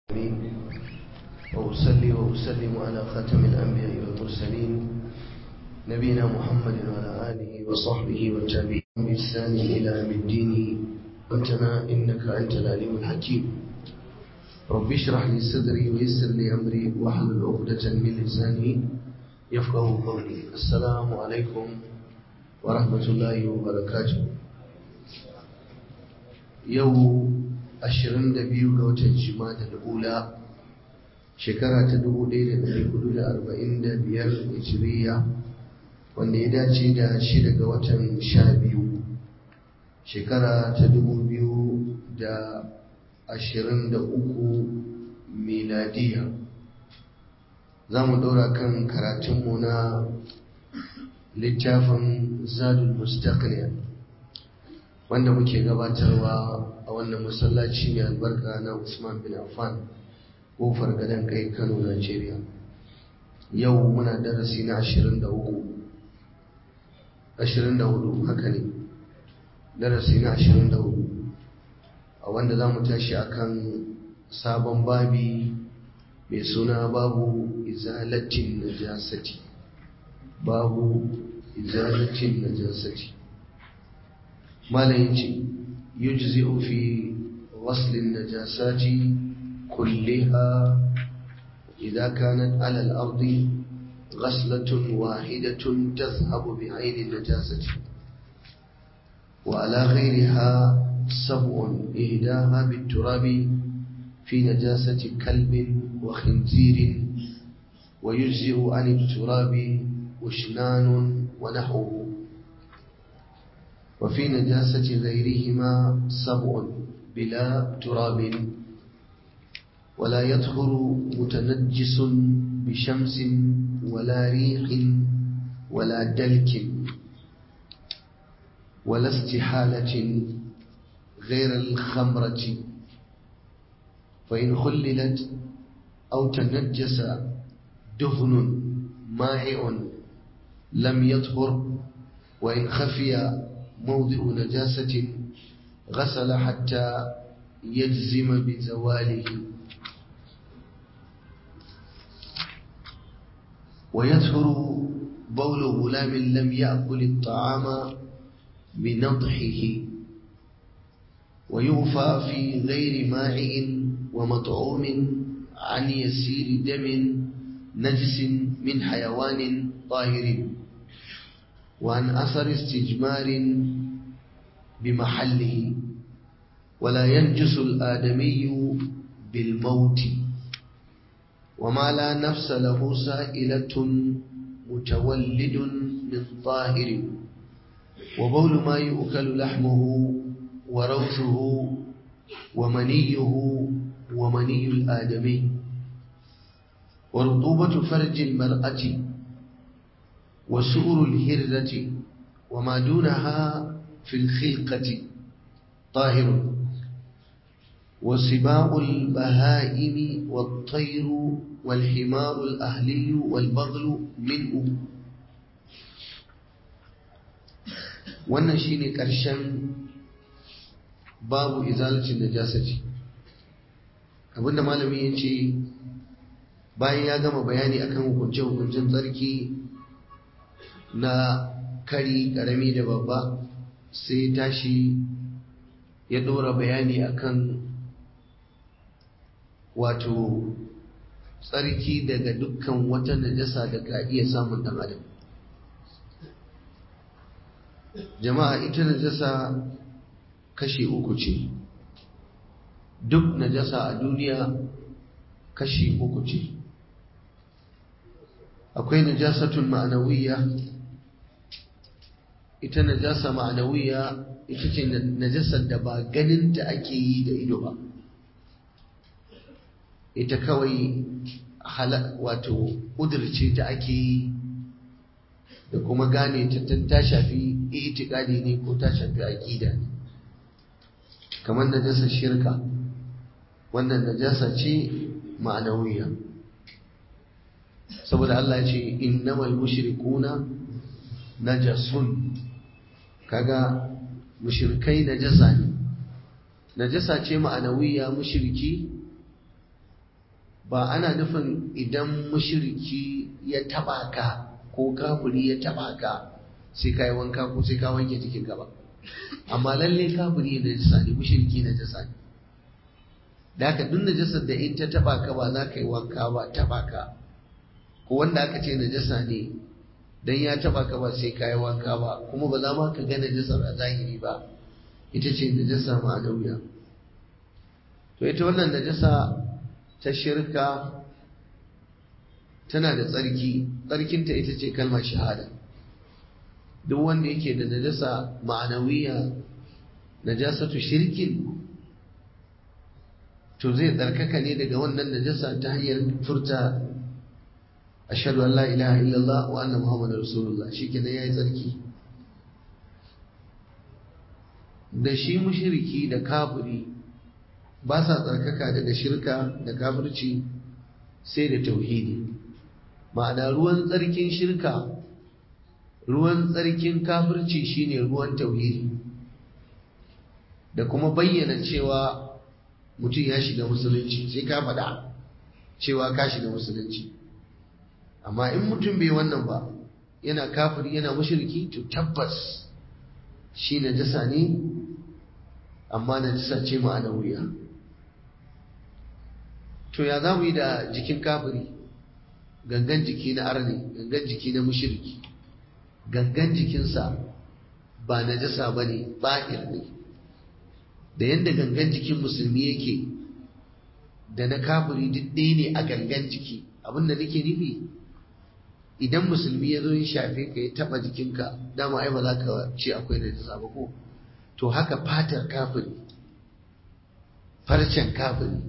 وأصلي وأسلم على خاتم الأنبياء والمرسلين نبينا محمد وعلى آله وصحبه والتابعين بإحسان إلى يوم الدين أنتنا إنك أنت العليم الحكيم رب اشرح لي صدري ويسر لي أمري واحلل عقدة من لساني يفقه قولي السلام عليكم ورحمة الله وبركاته يوم ashirin da biyu ga watan jima'a ula shekara ta dubu ɗaya da ɗari hudu da arba'in da biyar hijiriya wanda ya dace da shida ga watan sha biyu shekara ta dubu biyu da ashirin da uku miladiya za mu ɗora kan karatunmu na littafin zadul mustaqniya wanda muke gabatarwa a wannan masallaci mai albarka na Usman bin Affan kofar gadon kai Kano Najeriya yau muna darasi na 23 24 haka ne darasi na 24 a wanda za mu tashi akan sabon babi mai suna babu izalatin najasati babu izalatin najasati malam yace يجزئ في غسل النجاسات كلها إذا كانت على الأرض غسلة واحدة تذهب بعين النجاسة وعلى غيرها سبع إهداها بالتراب في نجاسة كلب وخنزير ويجزئ عن التراب وشنان ونحوه وفي نجاسة غيرهما سبع بلا تراب ولا يطهر متنجس بشمس ولا ريح ولا دلك ولا استحالة غير الخمرة فإن خللت أو تنجس دهن مائع لم يطهر وإن خفي موضع نجاسة غسل حتى يجزم بزواله ويطهر بول غلام لم يأكل الطعام بنضحه ويغفى في غير ماعٍ ومطعوم عن يسير دم نجس من حيوان طاهر وعن أثر استجمار بمحله ولا ينجس الآدمي بالموت وما لا نفس له سائلة متولد من طاهر وبول ما يؤكل لحمه وروثه ومنيه ومني الآدمي ورطوبة فرج المرأة وسؤر الهرة وما دونها في الخلقة طاهر وسباع البهائم والطير والحمار الأهلي والبغل منه wannan shine ƙarshen babu izalatin najasati abinda malami ya ce bayan ya gama bayani akan hukunce-hukuncen tsarki na kari karami da babba sai tashi ya ɗora bayani akan wato tsarki daga dukkan wata najasa da ka iya samun ɗan adam jama'a ita najasa kashi uku ce duk najasa a duniya kashi uku ce akwai najasatun ma'anawiyya ita najasa ma'anawiya ita ce najasar da ba ganin ta ake yi da ido ba ita kawai wato ƙudurce ta ake yi da kuma gane ta ta shafi itikadi ne ko ta shafi aƙida ne kamar najasar shirka wannan najasa ce ma'anawiya saboda Allah ya ce innamal mushrikuna najasun kaga mushrikai najasa ne najasa ce ma'anawiya mushriki ba ana nufin idan mushriki ya taba ka ko kafiri ya taba ka sai ka yi wanka ko sai ka wanke jikin ka ba amma lalle kafiri na jisa ne mushriki na jisa ne da haka duk najasar da in ta taba ka ba za ka yi wanka ba taba ka ko wanda aka ce najasa ne dan ya taba ka ba sai ka yi wanka ba kuma ba za ma ka ga najasar a zahiri ba ita ce najasa ma'anawiya to ita wannan najasa ta shirka tana da tsarki tsarkinta ita ce kalmar shahada duk wanda yake da najasa ma'anawiya najasatu shirkin to zai tsarkaka ne daga wannan najasa ta hanyar furta ashhadu an la ilaha illallah wa anna muhammadar rasulullah shikenan yayi tsarki da shi mushriki da kafiri ba sa tsarkaka daga shirka da kafirci sai da tauhidi ma'ana ruwan tsarkin shirka ruwan tsarkin kafirci shine ruwan tauhidi da kuma bayyana cewa mutum ya shiga musulunci sai ka faɗa cewa ka shiga musulunci amma in mutum bai wannan ba yana kafiri yana mushriki to tabbas shi najasa ne amma najasa ce ma'ana wuya to ya za mu yi da jikin kafiri gangan jiki na arni gangan jiki na mushriki gangan jikinsa ba najasa ba ne ba'ir ne da yadda gangan jikin musulmi yake da na kafiri duk ɗaya ne a gangan jiki abin da nake nufi idan musulmi ya zo ya shafe ka ya taɓa jikinka dama ai ba za ka ce akwai najasa ba ko to haka fatar kafiri farcen kafiri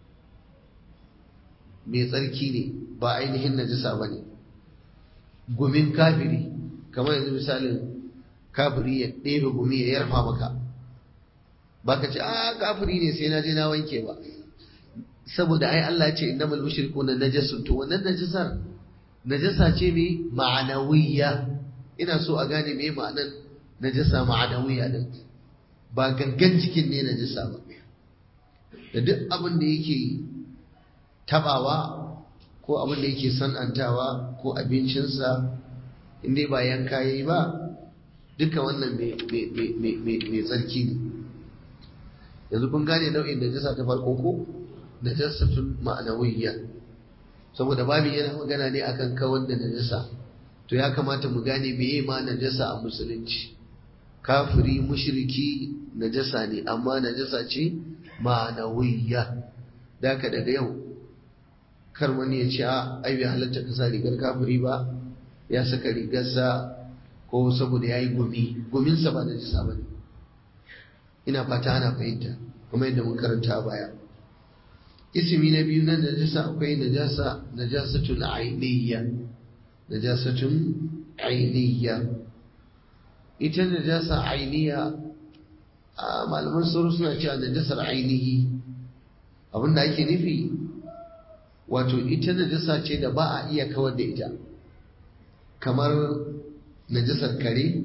mai tsarki ne ba ainihin najasa ba ne gumin kafiri kamar yanzu misalin kafiri ya ɗebe gumi ya yarfa maka ba ka ce a kafiri ne sai na je na wanke ba saboda ai Allah ya ce innamal mushrikuna najasun to wannan najasar najasa ce me ma'anawiyya ina so a gane me ma'anan najasa ma'anawiyya din ba gangan jikin ne najasa ba da duk abin da yake tabawa ko abin da yake san'antawa ko abincinsa inda ba yanka yayi ba duka wannan mai tsarki ne yanzu kun gane nau'in najasa ta farko ko najasatun ma'anawiyya saboda babu yana magana ne akan kawar da najasa to ya kamata mu gane meye ma najasa a musulunci kafiri mushriki najasa ne amma najasa ce ma'anawiyya daka daga yau kar wani ya ce a ai bai halatta ka sa rigar kafiri ba ya saka rigarsa ko saboda ya yi gumi guminsa ba najasa ba ne ina fata ana fahimta kuma yadda mun karanta a baya ismi na biyu na najasa akwai najasa najasatun ainihya najasatun ainihya ita najasa ainiya a malaman sauro suna cewa najasar ainihi abinda ake nufi wato ita najasa ce da ba a iya kawar da ita kamar najasar kare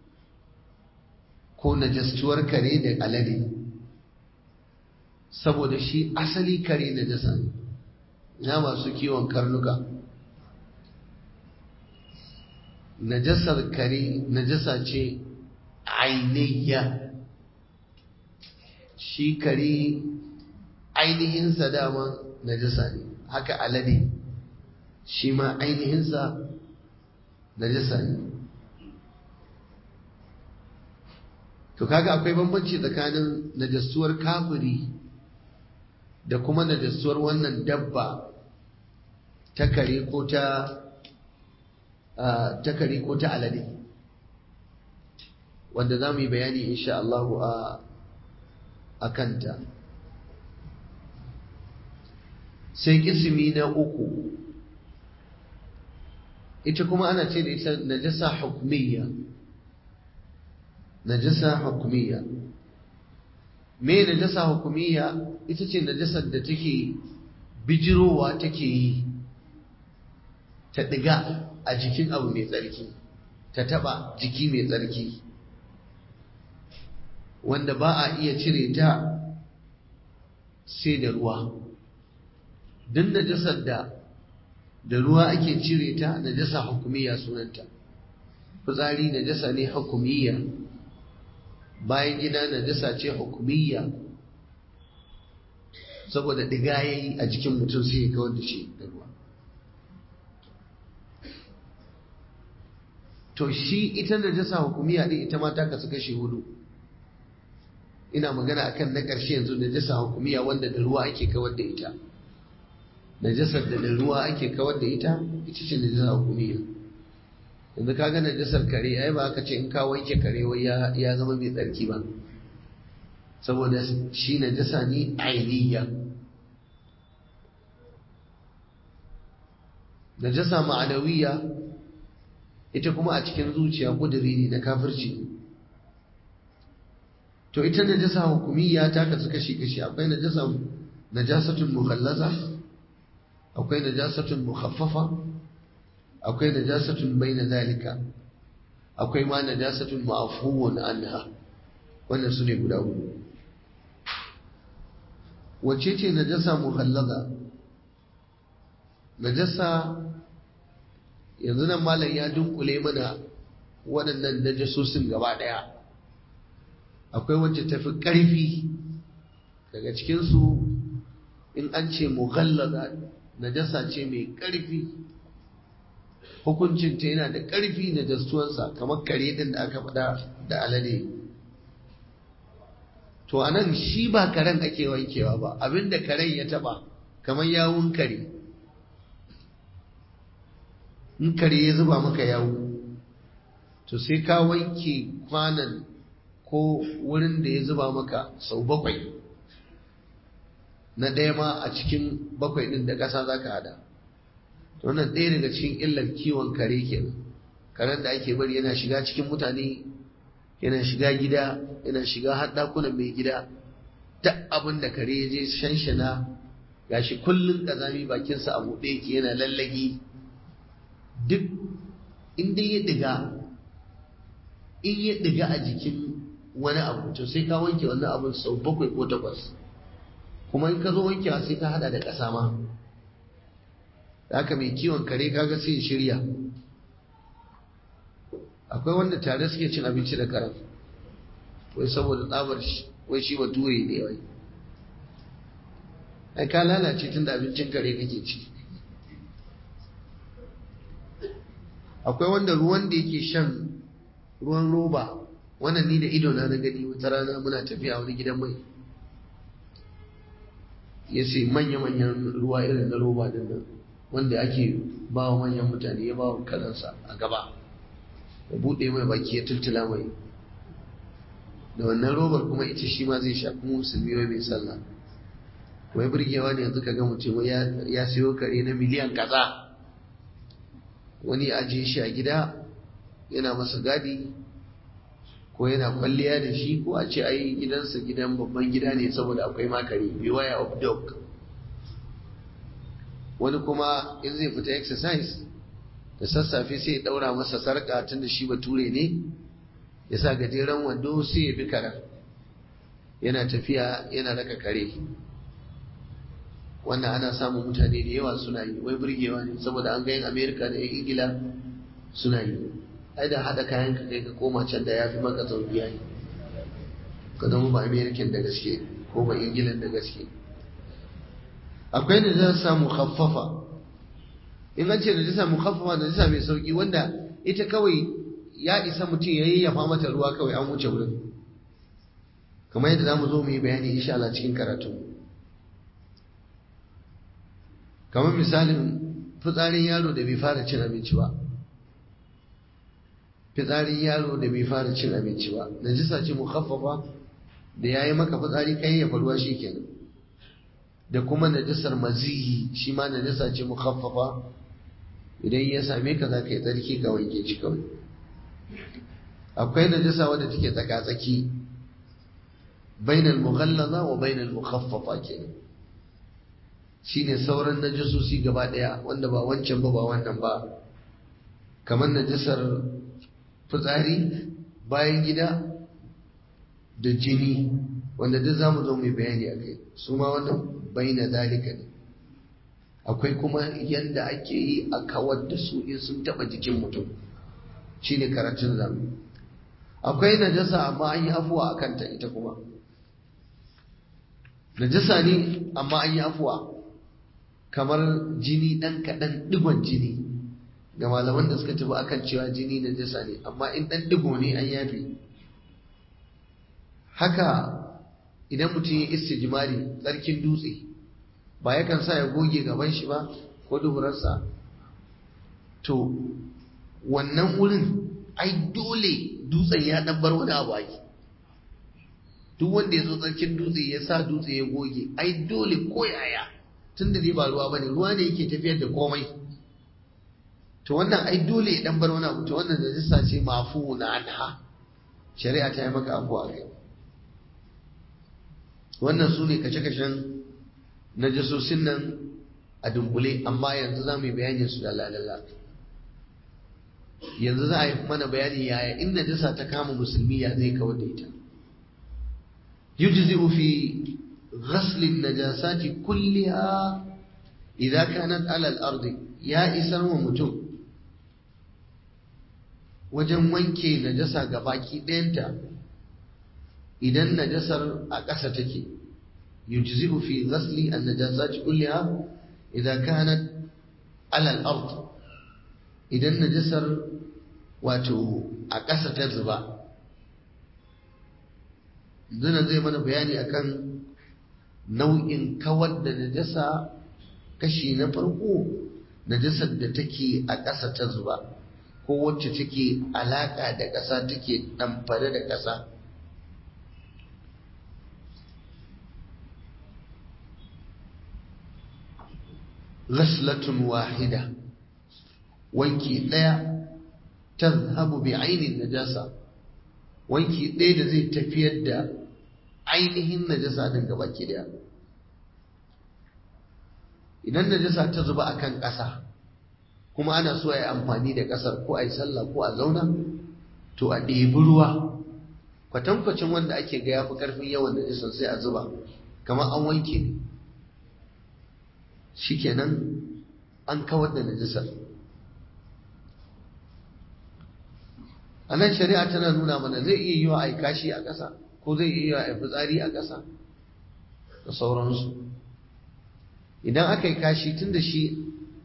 ko najastuwar kare da alade saboda shi asali kare najasa ne na masu kiwon karnuka najasar kare najasa ce ainihiya shi kare ainihinsa dama najasa ne haka alade shi ma ainihinsa najasa ne to kaga akwai bambanci tsakanin najastuwar kafiri da kuma najastuwar wannan dabba ta kare ko ta ta kare ko ta alade wanda za mu yi bayani insha Allah a kanta sai kisimi na uku ita kuma ana ce da ita najasa hukmiyya najasa hukmiyya me najasa hukmiyya ita ce najasar da take bijirowa take yi ta ɗiga a jikin abu mai tsarki ta taɓa jiki mai tsarki wanda ba a iya cire ta sai da ruwa duk najasar da da ruwa ake cire ta najasa hukumiyya sunanta fitsari najasa ne hukumiyya bayan gida najasa ce hukumiyya saboda diga yayi a jikin mutum sai ya kawar da shi da ruwa to shi ita najasa hukumiyya din ita ma ta kasu kashi hudu ina magana akan na ƙarshe yanzu najasa hukumiyya wanda da ruwa ake kawar da ita najasar da da ruwa ake kawar da ita ita ce najasa hukumiyya yanzu ka ga najasar kare ai ba aka ce in ka wanke kare wai ya zama mai tsarki ba saboda shi najasa ne ainiya najasa ma'anawiya ita kuma a cikin zuciya kuduri ne na kafirci to ita najasa hukumiyya ta kasu kashi kashi akwai najasa najasatun mukhallaza akwai najasatun mukhaffafa akwai najasatun baina zalika akwai ma najasatun ma'fuwun anha wannan su ne guda hudu wacce ce najasa mukhallaza najasa yanzu nan malam ya dunkule mana waɗannan najasosin gaba ɗaya akwai wacce tafi ƙarfi daga cikinsu in an ce mughallaza najasa ce mai ƙarfi hukuncinta yana da ƙarfi na jastuwansa kamar kare ɗin da aka faɗa da alade to a nan shi ba karen ake wankewa ba abinda karen ya taɓa kamar yawun kare in kare ya zuba maka yawu to sai ka wanke kwanan ko wurin da ya zuba maka sau bakwai na ɗaya ma a cikin bakwai ɗin da ƙasa za ka hada to wannan ɗaya daga cikin illar kiwon kare kenan karen da ake bari yana shiga cikin mutane yana shiga gida yana shiga har ɗakunan mai gida duk abin da kare ya je shanshana gashi kullum ƙazami bakinsa a buɗe yake yana lallagi duk in dai ya ɗiga in ya ɗiga a jikin wani abu to sai ka wanke wannan abun sau bakwai ko takwas kuma in ka zo wankewa sai ka hada da ƙasa ma da haka mai kiwon kare kaga sai shirya akwai wanda tare suke cin abinci da karen wai saboda tsabar wai shi ba ture ne wai ai ka lalace tun da abincin kare kake ci akwai wanda ruwan da yake shan ruwan roba wannan ni da ido na na gani wata rana muna tafiya wani gidan mai ya ce manya-manyan ruwa irin na roba din nan wanda ake ba wa manyan mutane ya ba wa kalansa a gaba ya buɗe mai baki ya tultula mai da wannan robar kuma ita shi ma zai sha kuma musulmi wai mai sallah wai burgewa ne yanzu ka ga mutum ya siyo kare na miliyan kaza wani ajiye shi a gida yana masa gadi ko yana kwalliya da shi ko a ce ai gidansa gidan babban gida ne saboda akwai makare beware of dog wani kuma in zai fita exercise da sassafe sai ya daura masa sarka tun da shi bature ne ya sa gajeren wando sai ya bi karen yana tafiya yana raka kare wannan ana samun mutane da yawa suna yi wai burgewa ne saboda an ga yin amerika da yan ingila suna yi ai da haɗa kayan ka kai ka koma can da ya fi maka sauki yayi ka zama ba american da gaske ko ba ingilan da gaske akwai da zan samu khaffafa in an ce da zai samu khaffafa da zai mai sauki wanda ita kawai ya isa mutum ya yayyafa mata ruwa kawai an wuce wurin kamar yadda zamu zo mu yi bayani insha Allah cikin karatu kamar misalin fitsarin yaro da bai fara cin abinci ba fitsarin yaro da bai fara cin abinci ba najisa ce mukhaffafa da yayi maka fitsari kai ya faruwa shikenan da kuma najisar mazihi shi ma najisa ce mukhaffafa idan ya same ka za ka yi tsarki ka wanke shi kawai akwai najisa wadda take tsaka-tsaki bainal mughallaza wa bainal mukhaffafa kenan shine sauran najisosi gaba daya wanda ba wancan ba ba wannan ba kamar najisar fitsari bayan gida da jini wanda duk zamu zo mu bayani akai su ma wannan baina zalika ne akwai kuma yadda ake yi a kawar da su in sun taɓa jikin mutum shine karatun zamu akwai najasa amma an yi afuwa a kanta ita kuma najasa ne amma an yi afuwa kamar jini ɗan kaɗan ɗigon jini ga malaman da suka tafi akan cewa jini najasa ne amma in ɗan ɗigo ne an yafe haka idan mutum ya istijmari tsarkin dutse ba yakan sa ya goge gaban shi ba ko duburarsa to wannan wurin ai dole dutsen ya dan bar wani abu ake duk wanda ya zo tsarkin dutse ya sa dutse ya goge ai dole ko yaya tun da ba ruwa bane ruwa ne yake tafiyar da komai to wannan ai dole ya dan bar wani abu to wannan najasa ce mafu na anha shari'a ta yi maka abu a kai wannan su ne kashe-kashen najasosin nan a dunkule amma yanzu za mu yi bayanin su da lalala yanzu za a yi mana bayani yaya in najasa ta kama musulmi ya zai kawar da ita yujzi'u fi ghasl an-najasati kulliha idza kanat 'ala al-ardi ya isar wa mutum wajen wanke najasa gabaki ɗayanta idan najasar a ƙasa take yujzi'u fi ghasli an-najasati kulliha idza kanat 'ala al-ard idan najasar wato a ƙasa ta zuba zuna zai mana bayani akan nau'in kawar da najasa kashi na farko najasar da take a ƙasa ta zuba ko wacce take alaƙa da ƙasa take ɗamfare da ƙasa ghaslatun wahida wanki ɗaya tazhabu bi ainin najasa wanki ɗaya da zai tafiyar da ainihin najasa din gaba ki daya idan najasa ta zuba akan ƙasa kuma ana so a yi amfani da ƙasar ko a yi sallah ko a zauna to a ɗebi ruwa kwatankwacin wanda ake ga yafi ƙarfin yawan najasar sai a zuba kamar an wanke ne shikenan an kawar da najasar a nan shari'a tana nuna mana zai iya yi wa a kashi a ƙasa ko zai iya yi wa a fitsari a ƙasa da sauransu idan aka yi kashi tun da shi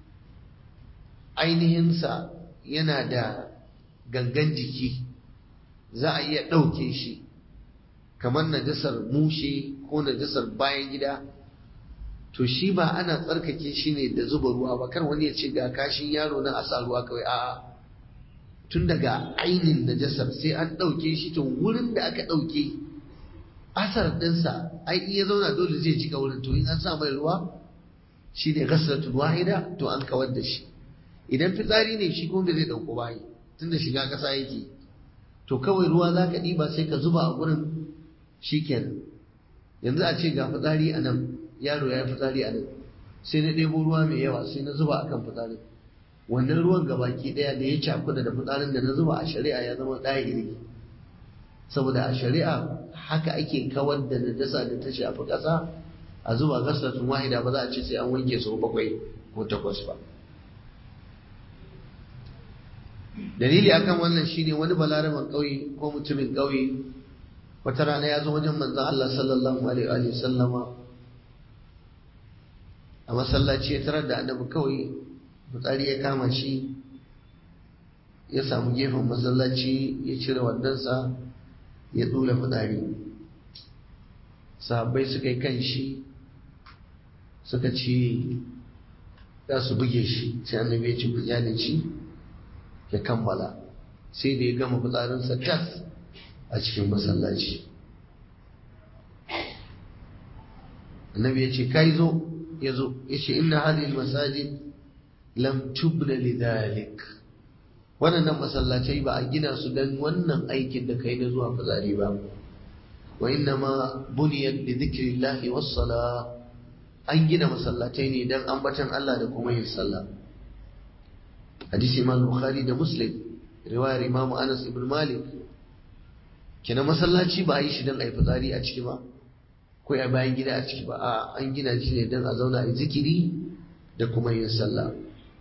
ainihinsa yana da gangan jiki za a iya ɗauke shi kamar najasar mushe ko najasar bayan gida to shi ba ana tsarkake shi ne da zuba ruwa ba kar wani ya ce ga kashin yaro na asa ruwa kawai a'a tun daga ainin najasar sai an ɗauke shi to wurin da aka ɗauke asar ɗinsa ai in ya zauna dole zai jika wurin to in an sa mai ruwa shi ne ghasratul wahida to an kawar da shi idan fitsari ne shi kuma zai ɗauko bayi tunda shiga ƙasa yake to kawai ruwa za ka ɗiba sai ka zuba a gurin shi kenan yanzu a ce ga fitsari a nan yaro ya yi fitsari a nan sai na ɗebo ruwa mai yawa sai na zuba akan fitsarin wannan ruwan gabaki daya da ya cakuda da fitsarin da na zuba a shari'a ya zama ɗaya iri saboda a shari'a haka ake kawar da najasa da ta shafi ƙasa a zuba gasratun wahida ba za a ce sai an wanke sau bakwai ko takwas ba dalili akan wannan shine wani balaraban ƙauye ko mutumin ƙauye wata rana ya zo wajen manzon Allah sallallahu alaihi wa sallama a masallaci ya tarar da annabi kawai fitsari ya kama shi ya samu gefen masallaci ya cire wandonsa ya tsula fitsari sahabbai suka yi kan shi suka ce za su buge shi sai annabi ya ci da shi ya kammala sai da ya gama fitsarinsa tas a cikin masallaci annabi ya ce kai zo ya zo ya ce inna hadhihi masajid lam tubna lidhalik wannan masallacai ba a gina su dan wannan aikin da kai na zuwa fitsari ba wa inna ma buniyat li dhikrillahi was sala an gina masallatai ne dan ambatan Allah da kuma yin sallah hadisi imam bukhari da muslim riwayar imam anas ibn malik kina masallaci ba a yi shi dan ayi fitsari a ciki ba ko a bayan gida a ciki ba a an gina shi ne dan a zauna a zikiri da kuma yin sallah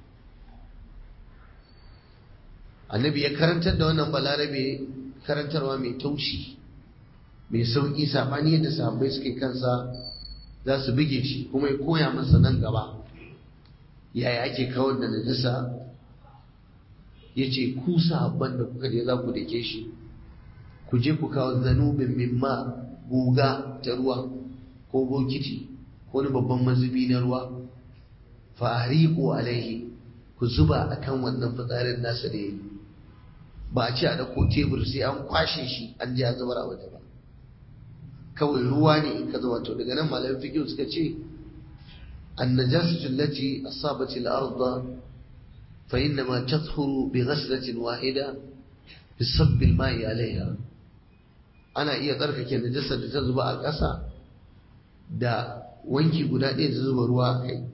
annabi ya karantar da wannan balarabe karantarwa mai taushi mai sauƙi saɓani yadda sahabbai suke kansa za su bige shi kuma ya koya masa nan gaba yaya ake kawar da najasa ya ce ku sahabban da kuka je za ku dake shi ku je ku kawo zanubin mimma guga ta ruwa ko bokiti ko wani babban mazubi na ruwa fariqu alaihi ku zuba akan wannan fitsarin nasa da yi ba a ce a dauko tebur sai an kwashe shi an je a zubar a waje ba kawai ruwa ne in ka zuba to daga nan malamin fiqh suka ce النجاسة التي أصابت الأرض فإنما تطهر بغسلة واحدة بصب الماء عليها أنا iya tsarkake najasar da ta zuba a ƙasa da wanki guda ɗaya da zuba ruwa a kai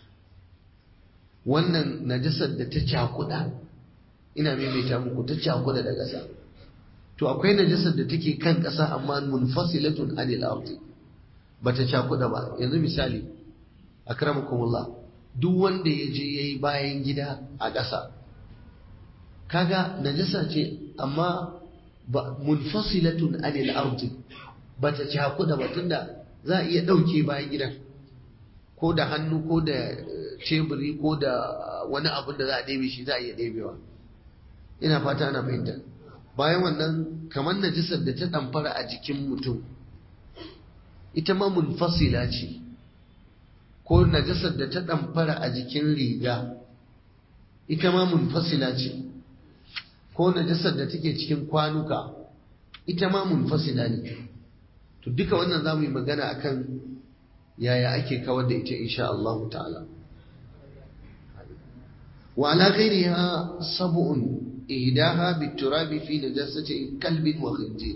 wannan najasar da ta cakuɗa ina maimaita muku ta cakuɗa da ƙasa to akwai najasar da take kan ƙasa amma munfasilatun anil ardi bata cakuɗa ba yanzu misali akramakumullah duk wanda ya je yayi bayan gida a ƙasa kaga najasa ce amma ba munfasilatun anil ardi bata cakuɗa ba tunda za a iya ɗauke bayan gidan ko da hannu ko da teburi ko da wani abin da za a ɗebe shi za a iya ɗebewa ina fata ana fahimta bayan wannan kamar najisar da ta ɗamfara a jikin mutum ita ma munfasila ce ko najisar da ta ɗamfara a jikin riga ita ma munfasila ce ko najisar da take cikin kwanuka ita ma munfasila ne to duka wannan za mu yi magana akan yaya ake kawar da ita insha Allah ta'ala wa ala ghairiha sab'un ihdaha biturabi fi najasati kalbin wa khinzir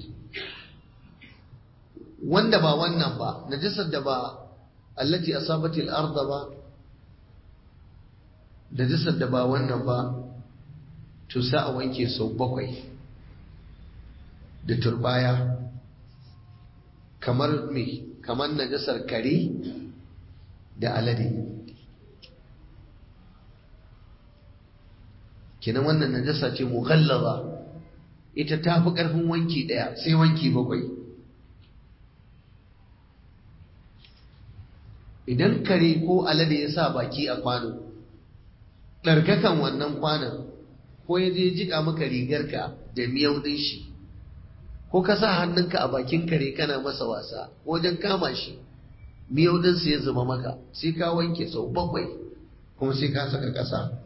wanda ba wannan ba najasar da ba allati asabati al-ardh ba najasar da ba wannan ba to sa a wanke sau bakwai da turbaya kamar me kamar najasar kare da alade kenan wannan najasa ce mughallaza ita ta fi ƙarfin wanki ɗaya sai wanki bakwai idan kare ko alade ya sa baki a kwano ɗarkakan wannan kwanon ko ya je jika maka rigarka da miyau ɗin shi ko ka sa hannunka a bakin kare kana masa wasa wajen kama shi miyau ɗinsa ya zama maka sai ka wanke sau bakwai kuma sai ka saka ƙasa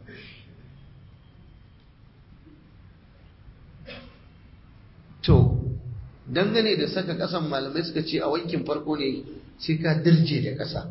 to dangane da saka ƙasan malamai suka ce a wankin farko ne sai ka dirje da ƙasa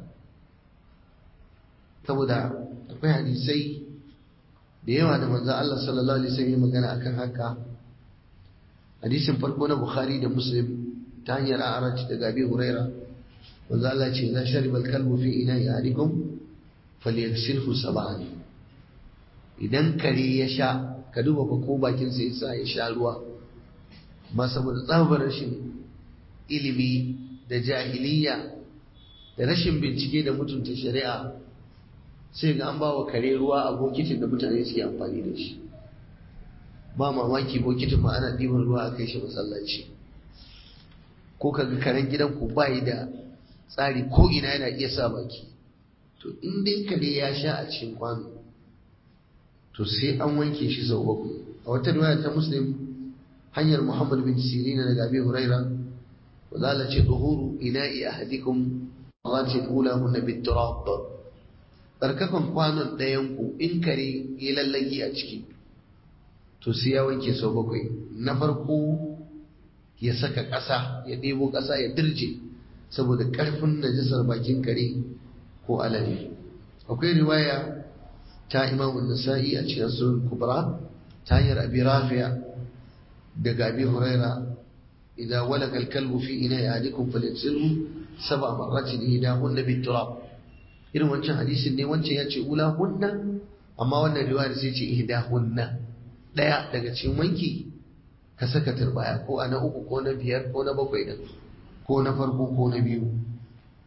saboda akwai hadisai da yawa da manzan Allah sallallahu alaihi wasallam magana akan haka hadisin farko na Bukhari da Muslim ta hanyar A'raj daga Abi Huraira manzo Allah ce idan shariba al-kalbu fi ina'i ahadikum falyaghsilhu sab'an idan kare ya sha ka duba fa ko bakin sa yasa ya sha ruwa ba saboda tsabar rashin ilimi da jahiliya da rashin bincike da mutunta shari'a sai ga an ba wa kare ruwa a bokitin da mutane suke amfani da shi ba mamaki bokitin ma ana ɗiban ruwa a kai shi masallaci ko kaga karen gidanku ba yi da tsari ko ina yana iya sa baki to in dai kare ya sha a cikin kwano to sai an wanke shi sau bakwai a wata riwaya ta muslim hanyar muhammad bin sirin daga abi huraira wa zala ce duhuru ina'i ahadikum Allah ula hunna bit turab tsarkakan kwanon ɗayan ku in kare ya lallagi a ciki to sai ya wanke sau bakwai na farko ya saka ƙasa ya ɗebo ƙasa ya dirje saboda ƙarfin najisar bakin kare ko alade akwai riwaya ta imamu nasa'i a cikin sunan kubra ta hanyar abi rafi'a daga abi huraira idza walaka al-kalbu fi ina'i ahadikum falyaghsilhu sab'a marratin ihdahunna bit-turab irin wancan hadisin ne wancan ya ce ula hunna amma wannan riwayar sai ce ihdahunna daya daga cikin wanki ka saka turbaya ko a na uku ko na biyar ko na bakwai din ko na farko ko na biyu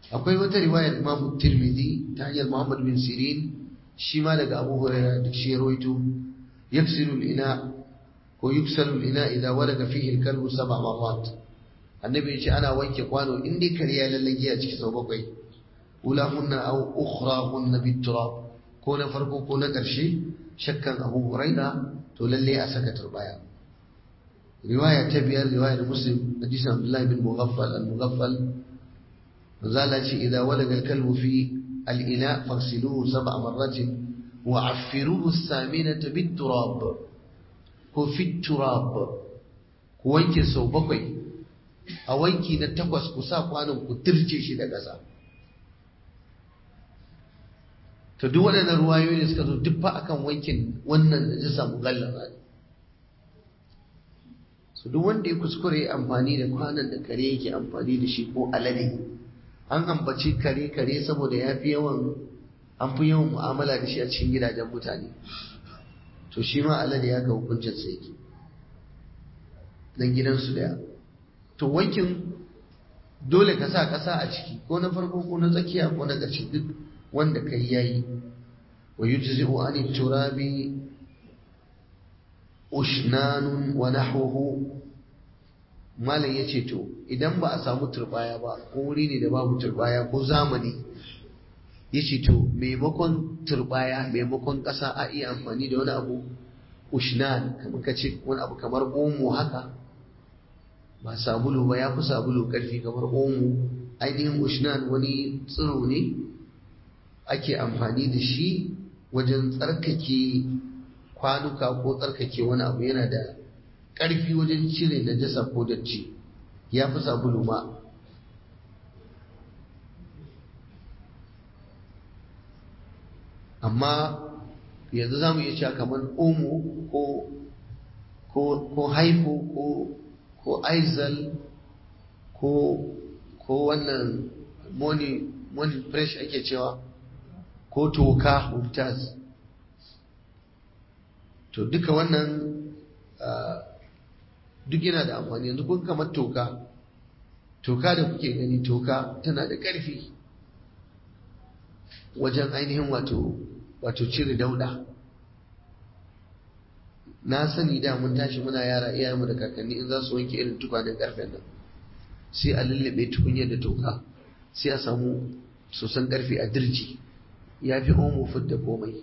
akwai wata riwayar Imam Tirmidhi ta hanyar Muhammad bin Sirin shi ma daga Abu Hurairah da shi rawaito yaksilu ina ko yuksalu ina idza walaga fihi al-kalbu sab'a marrat annabi ya ce ana wanke kwano in dai kare ya lallage a ciki sau bakwai ulahunna aw ukhrahunna bit-turab ko na farko ko na ƙarshe shakkan Abu Hurairah to lalle a saka turbaya riwaya ta biyar riwayar Muslim hadisin Abdullah bin Mughaffal al-Mughaffal zala ce idza walaga al-kalbu fi al-ina fagsiluhu sab'a marratin wa affiruhu as-saminata bit-turab ko fi turab ku wanke sau bakwai a wanki na takwas ku sa kwanon ku turce shi da ƙasa to duk waɗannan ruwayoyi da suka zo duk fa akan wankin wannan da jisa mugallaba ne su duk wanda ya kuskure amfani da kwanon da kare yake amfani da shi ko alade an ambaci kare kare saboda ya fi yawan an fi yawan mu'amala da shi a cikin gidajen mutane to shi ma alade ya ga hukuncin sa yake dan gidansu daya to wankin dole ka sa ƙasa a ciki ko na farko ko na tsakiya ko na ƙarshe duk wanda kai yayi wa yujzi'u an turabi ushnanun wa nahwuhu malam yace to idan ba a samu turbaya ba ko wuri ne da babu turbaya ko zamani yace to maimakon turbaya maimakon ƙasa a iya amfani da wani abu ushnan kamar kace wani abu kamar omo haka ba sabulu ba ya fi sabulu ƙarfi kamar omo ainihin ushnan wani tsiro ne ake amfani da shi wajen tsarkake kwanuka ko tsarkake wani abu yana da ƙarfi wajen cire najasa ko datti ya fi sabulu ma amma yanzu za mu iya cewa kamar omo ko ko ko haifo ko ko aizal ko ko wannan money money fresh ake cewa ko toka mumtaz to duka wannan duk yana da amfani yanzu kun kamar toka toka da kuke gani toka tana da ƙarfi wajen ainihin wato wato cire dauda na sani da mun tashi muna yara iyayenmu da kakanni in za su wanke irin tukwanen karfen nan sai a lullube tukunyar da toka sai a samu sosan karfe a dirji ya fi omo da komai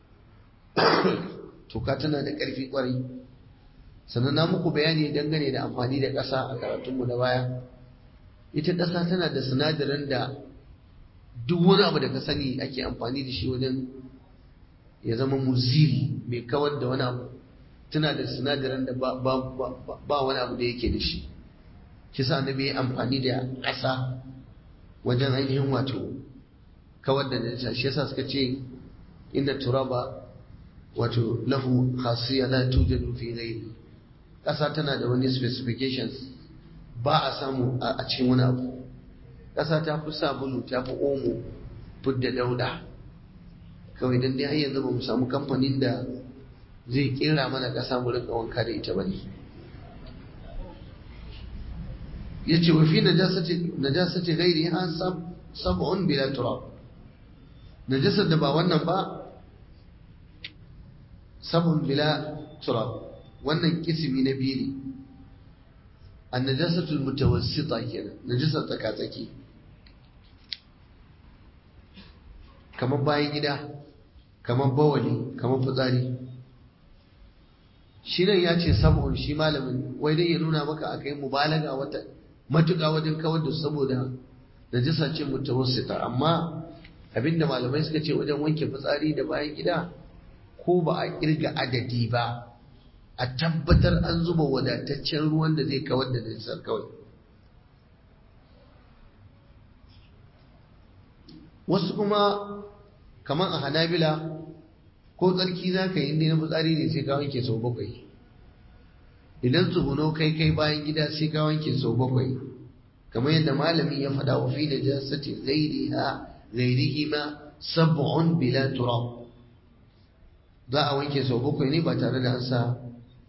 toka tana da karfi kwarai sannan na muku bayani dangane da amfani da ƙasa a karatunmu na baya ita ƙasa tana da sinadarin da duk wani abu da ka sani ake amfani da shi wajen ya zama muzil mai kawar da wani abu tana da sinadarin da ba wani abu da yake da shi kisa annabi ya amfani da ƙasa wajen ainihin wato kawar da najasa shi yasa suka ce inna turaba wato lahu khasiyya la tujadu fi ghairi ƙasa tana da wani specifications ba a samu a cikin wani abu ƙasa ta fi sabulu ta fi omo fudda dauda kawai dan dai har yanzu ba mu samu kamfanin da zai kera mana ƙasa mu rinka wanka da ita bane yace wa fi najasati najasati ghairi ha sab sab'un bila turab najasar da ba wannan ba sab'un bila turab wannan kisimi na biyu ne an najasatul mutawassita kenan najasar tsaka-tsaki kamar bayan gida kamar bawali kamar fitsari shi nan ya ce sab'un shi malamin wai dai ya nuna maka akai mubalaga wata matuƙa wajen kawar da saboda najasa ce mutawassita amma abinda malamai suka ce wajen wanke fitsari da bayan gida ko ba a kirga adadi ba a tabbatar an zuba wadataccen ruwan da zai kawar da najasar kawai wasu kuma kamar a hanabila ko tsarki za ka yi inda na fitsari ne sai ka wanke sau bakwai idan tsuguno kai kai bayan gida sai ka wanke sau bakwai kamar yadda malami ya faɗa wa fi da jasati ghairiha ghairihi ma sab'un bila turab za a wanke sau bakwai ne ba tare da an sa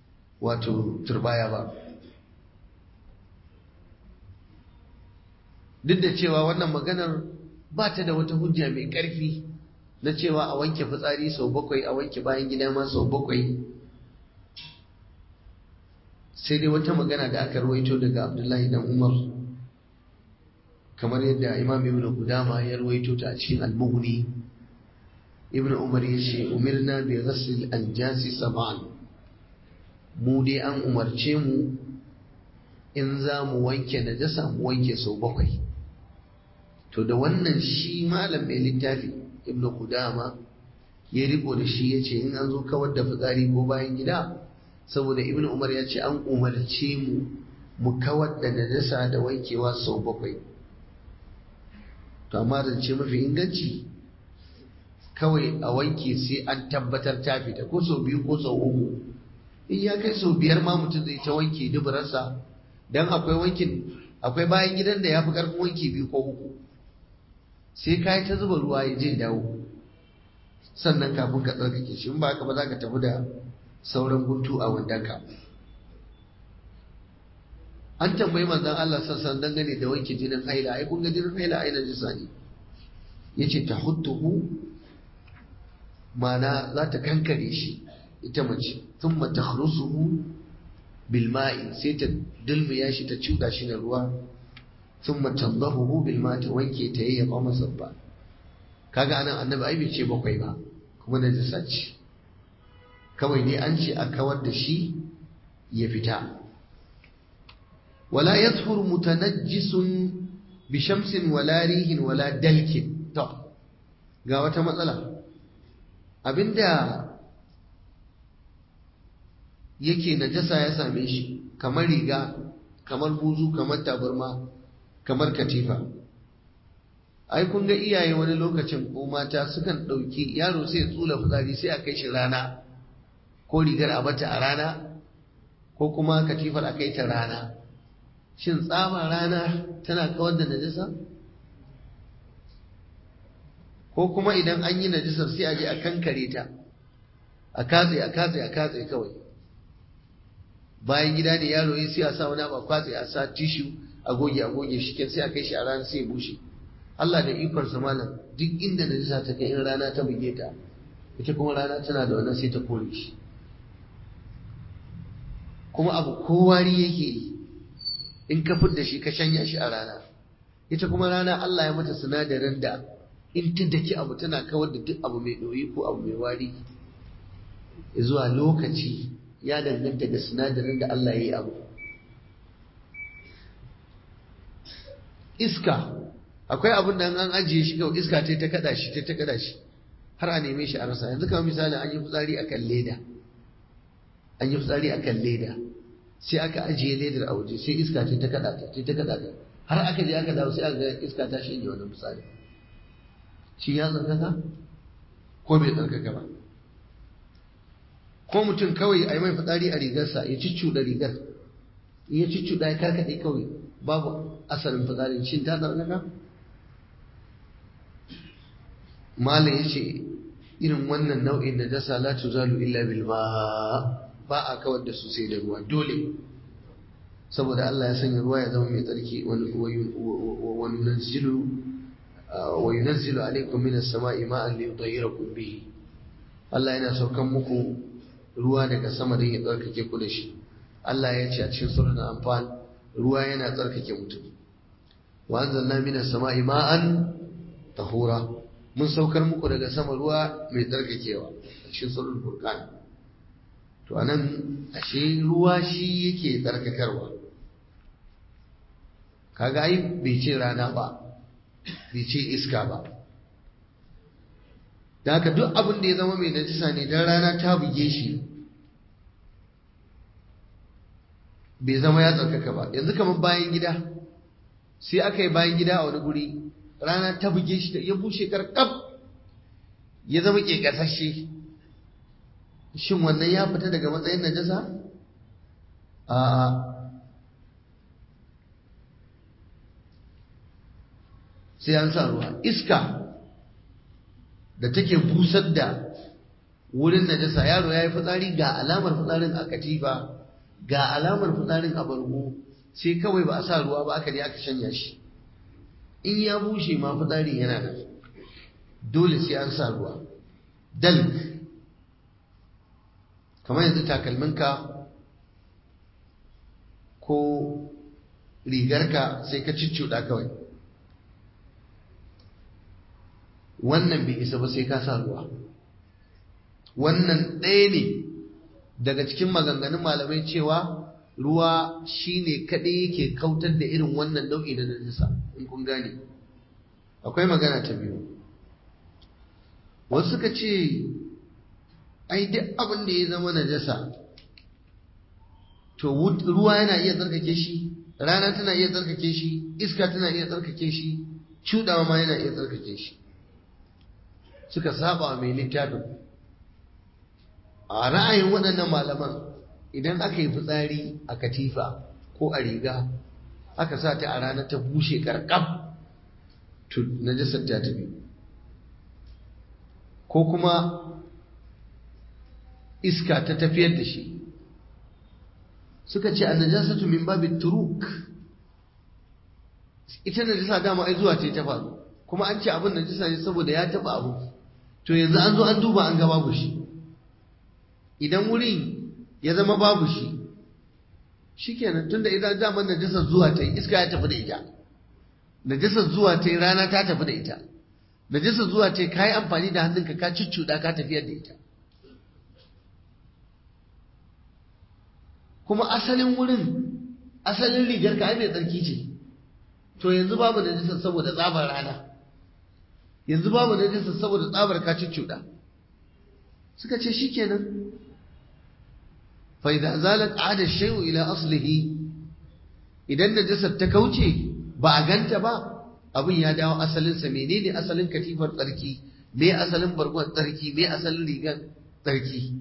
wato turbaya ba duk da cewa wannan maganar ba ta da wata hujja mai ƙarfi na cewa a wanke fitsari sau bakwai a wanke bayan gida ma sau bakwai sai dai wata magana da aka rawaito daga abdullahi dan umar kamar yadda imam ibn qudama ya rawaito ta a cikin al-mughni ibn umar ya ce umirna bi ghasl al-jasi sab'an mu dai an umarce mu in za mu wanke najasa mu wanke sau bakwai to da wannan shi malam mai littafi ibn qudama ya riko da shi yace in an zo kawar da fitsari ko bayan gida saboda ibn umar ya ce an umarce mu mu kawar da najasa da wankewa sau bakwai to amma zance mafi inganci kawai a wanke sai an tabbatar ta fita ko sau biyu ko sau uku in ya kai sau biyar ma mutum zai ta wanke duburarsa don akwai wankin akwai bayan gidan da ya fi karfin wanki biyu ko uku sai ka yi ta zuba ruwa ya je dawo sannan kafin ka tsarkake shi in ba haka ba za ka tafi da sauran guntu a wandanka an tambayi manzon Allah sassan dangane da wanke jinin haila ai kun ga jinin haila ai na jisa ne yace ta huttuhu mana za ta kankare shi ita mace thumma takhrusuhu bil ma'i sai ta dulmiya shi ta cuda shi da ruwa thumma tandahu bil ma'i ta wanke ta yayyafa masa ba kaga anan annabi ai bai ce bakwai ba kuma na jisa ce kawai dai an ce a kawar da shi ya fita wala yadhur mutanajjisun bi shamsin wala rihin wala dalkin to ga wata matsala abinda yake najasa ya same shi kamar riga kamar buzu kamar tabarma kamar katifa ai kun ga iyaye wani lokacin ko mata sukan ɗauki yaro sai ya tsula fitsari sai a kai shi rana ko rigar a bata a rana ko kuma katifar a kai ta rana shin tsaban rana tana kawar da najasa ko kuma idan an yi najasar sai a je a kankare ta a katse a katse a katse kawai bayan gida ne yaro ya sai a sa wani ba kwatse a sa tishu a goge a goge shi sai a kai shi a rana sai ya bushe Allah da ikon sa malam duk inda najasa ta kai in rana ta buge ta ita kuma rana tana da wannan sai ta kore shi kuma abu kowari yake yi in ka da shi ka shanya shi a rana ita kuma rana Allah ya mata sinadarin da in ta daki abu tana kawar da duk abu mai ɗoyi ko abu mai wari zuwa lokaci ya danganta da sinadarin da Allah ya yi abu iska akwai abin da an ajiye shi kawai iska ta ta kada shi ta ta kada shi har a neme shi a rasa yanzu kamar misali an yi fitsari akan leda an yi fitsari akan leda sai aka ajiye ledar a waje sai iska ce ta kada ta ce ta kada ta har aka je aka dawo sai aka ga iska ta shige wannan fitsari shi ya tsarkaka ko bai tsarkaka ba ko mutum kawai a yi mai fitsari a rigarsa ya cicciɗa rigar in ya cicciɗa ya karkaɗe kawai babu asalin fitsarin shin ta tsarkaka malam ya ce irin wannan nau'in da dasa la tuzalu illa bil ma ba a kawar da su sai da ruwa dole saboda Allah ya sanya ruwa ya zama mai tsarki wani nazilu wa yunazzilu alaikum minas sama'i ma'an li yutahhirakum bihi Allah yana saukan muku ruwa daga sama don ya tsarkake ku da shi Allah ya ce a cikin suratul anfal ruwa yana tsarkake mutum wa anzalna minas sama'i ma'an tahura mun saukar muku daga sama ruwa mai tsarkakewa a cikin suratul furqan to anan ashe ruwa shi yake tsarkakarwa kaga ai bai ce rana ba bai ce iska ba da haka duk abin da ya zama mai najisa ne dan rana ta buge shi bai zama ya tsarkaka ba yanzu kamar bayan gida sai aka yi bayan gida a wani guri rana ta buge shi ya bushe karkab ya zama ƙeƙasashe shin wannan ya fita daga matsayin najasa a sai an sa ruwa iska da take busar da wurin najasa yaro ya yi fitsari ga alamar fitsarin a katifa ga alamar fitsarin a bargo sai kawai ba a sa ruwa ba aka je aka shanya shi in ya bushe ma fitsarin yana nan dole sai an sa ruwa dalk kamar yanzu takalminka ko rigarka sai ka cicciɗa kawai wannan bai isa ba sai ka sa ruwa wannan ɗaya ne daga cikin maganganun malamai cewa ruwa shine kaɗai yake kautar da irin wannan nau'i na najisa in kun gane akwai magana ta biyu wasu suka ce ai duk abin da ya zama najasa to ruwa yana iya tsarkake shi rana tana iya tsarkake shi iska tana iya tsarkake shi cudawa ma yana iya tsarkake shi suka saba mai littafin a ra'ayin waɗannan malaman idan aka yi fitsari a katifa ko a riga aka sa ta a rana ta bushe karkab to najasar ta tafi ko kuma iska ta tafiyar da shi suka ce annajasatu min babin turuk ita najasa dama ai zuwa ce ta faru kuma an ce abin najasa ne saboda ya taba abu to yanzu an zo an duba an ga babu shi idan wurin ya zama babu shi shikenan tunda idan daman najasar zuwa ta yi iska ya tafi da ita najasar zuwa ta yi rana ta tafi da ita najasar zuwa ta yi ka yi amfani da hannunka ka cuccuɗa ka tafiyar da ita kuma asalin wurin asalin rigar ka ai mai tsarki ce to yanzu babu najasar saboda tsabar rana yanzu babu najasar saboda tsabar ka cuccuɗa suka ce shikenan fa idza zalat ada shay'u ila aslihi idan najasar ta kauce ba a ganta ba abin ya dawo asalinsa menene asalin katifar tsarki me asalin bargon tsarki me asalin rigar tsarki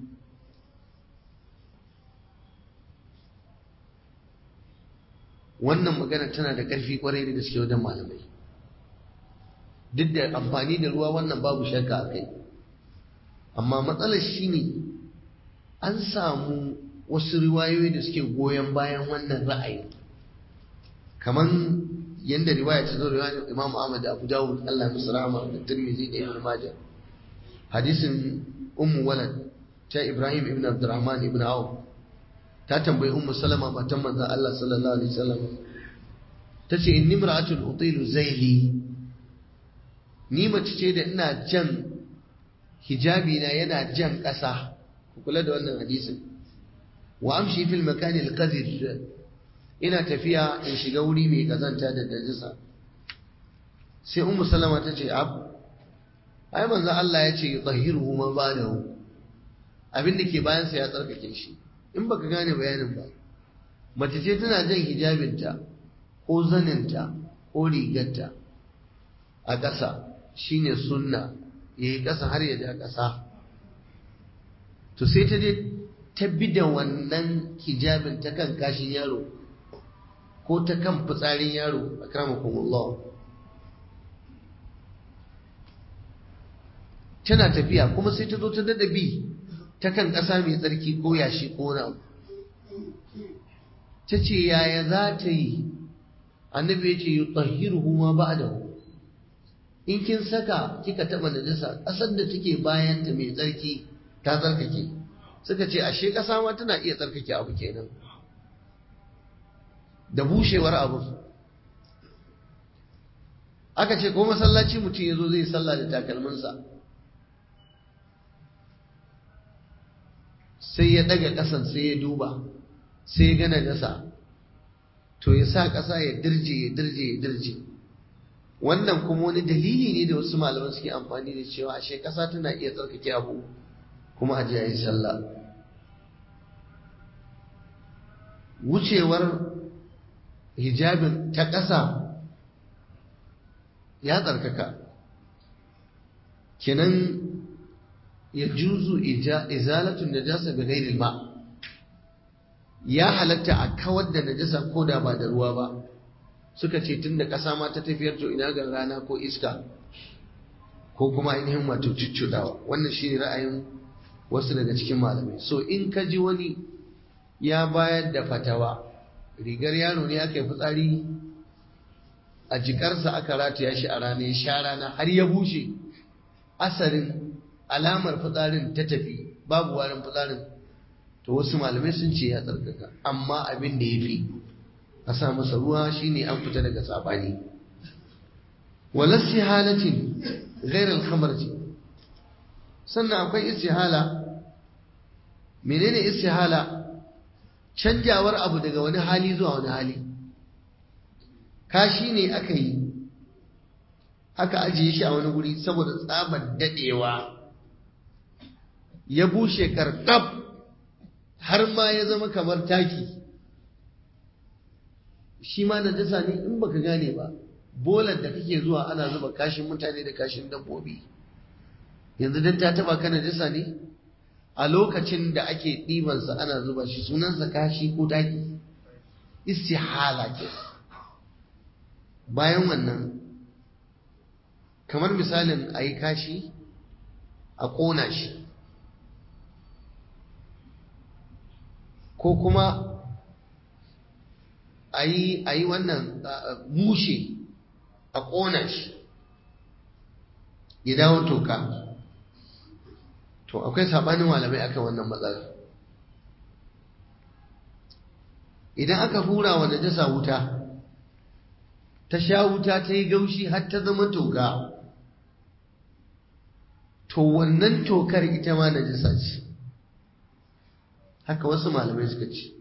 wannan magana tana da ƙarfi kwarai da gaske wajen malamai duk da amfani da ruwa wannan babu shakka a kai amma matsalar shi ne an samu wasu riwayoyi da suke goyon bayan wannan ra'ayi kamar yadda riwaya ta zo riwayar Imam Ahmad da Abu Dawud Allah ya musu rahama da Tirmidhi da Ibn Majah hadisin Ummu Walad ta Ibrahim ibn Abdurrahman ibn Auf ta tambayi Ummu Salama matan manzon Allah sallallahu alaihi wasallam tace inni imra'atun utilu zaili ni mace ce da ina jan hijabi na yana jan ƙasa ku kula da wannan hadisin wa amshi fil makani al-qadir ina tafiya in shiga wuri mai kazanta da dajisa sai ummu salama ta ce ab ai manzo Allah ya ce yutahhiruhu man ba'dahu abin da ke bayan sa ya tsarkake shi in baka gane bayanin ba mace ce tana jan hijabinta ko zaninta ko rigarta a ƙasa shine sunna yayi ƙasa har ya ja ƙasa to sai ta je ta bi da wannan hijabin ta kan kashin yaro ko ta kan fitsarin yaro a kramakumullah tana tafiya kuma sai ta zo ta dada bi ta kan ƙasa mai tsarki ko yashi ko na ta ce yaya za ta yi annabi ya ce yi tsahiruhu ma ba da in kin saka kika taɓa najasa ƙasar da take bayanta mai tsarki ta tsarkake suka ce ashe ƙasa ma tana iya tsarkake abu kenan da bushewar abu aka ce ko masallaci mutum ya zo zai sallah da takalminsa sai ya daga ƙasan sai ya duba sai ya gana gasa to ya sa ƙasa ya dirje ya dirje ya dirje wannan kuma wani dalili ne da wasu malaman suke amfani da cewa ashe ƙasa tana iya tsarkake abu kuma a yi sallah wucewar hijabin ta ƙasa ya tsarkaka kenan ya juzu izalatun najasa bi ghairil ma ya halatta a kawar da najasa ko da ba da ruwa ba suka ce tunda ƙasa ma ta tafiyar to ina ga rana ko iska ko kuma ainihin wato cuccudawa wannan shine ra'ayin wasu daga cikin malamai so in ka ji wani ya bayar da fatawa rigar yaro ne aka yi fitsari a jikarsa aka rataya shi a rana ya sha rana har ya bushe asarin alamar fitsarin ta tafi babu warin fitsarin to wasu malamai sun ce ya tsarkaka amma abin da ya fi a sa masa ruwa shine an fita daga sabani walassi halatin ghairar kamar ce sannan akwai istihala menene istihala canjawar abu daga wani hali zuwa wani hali kashi ne aka yi aka ajiye shi a wani guri saboda tsabar dadewa ya bushe karkab har ma ya zama kamar taki shi ma da dasa ne in baka gane ba bolar da kake zuwa ana zuba kashin mutane da kashin dabbobi yanzu dan ta taba kana dasa ne a lokacin da ake ɗibansa ana zuba shi sunansa kashi ko taki istihala ke bayan wannan kamar misalin a yi kashi a ƙona shi ko kuma a yi wannan mushe a ƙona shi ya dawo toka to akwai sabanin malamai akan wannan matsalar idan aka hura wa najasa wuta ta sha wuta ta yi gaushi har ta zama toka to wannan tokar ita ma najasa ce haka wasu malamai suka ce